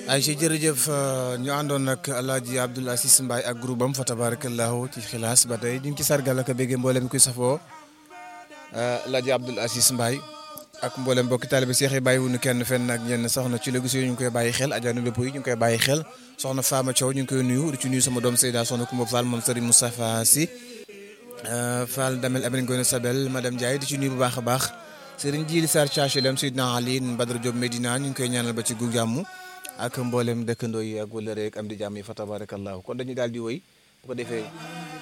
ay ci jërëjëf ñu àndoon nag Alaaji Abdoul Aziz Mbaye ak groupe am fa tabarakallahu ci xilaas ba tey ñu ngi ci sargal ak béggee mboolem kuy safoo Alaaji Abdoul Aziz Mbaye ak mboolem mbokki taalibe Seex yi bàyyi wuñu kenn fenn ak ñenn soxna ci la gis ñu ngi koy bàyyi xel ajaanu lépp yi ñu ngi koy bàyyi xel soxna Fama Thiaw ñu ngi koy nuyu di ci nuyu sama doom Seyda soxna Koumba Fall moom Serigne Moustapha Sy Fall Damel Amin Ngoone Sabel madame Ndiaye di ci nuyu bu baax a baax Serigne Djili Sarr Thiachelem Seydina Ali Badara Diop Medina ñu ngi koy ñaanal ba ci gu jàmm ak mboolem dëkkandoo yi ak wala rek am di jàmm yi fa tabarakallahu kon dañuy daal di wëy bu ko defee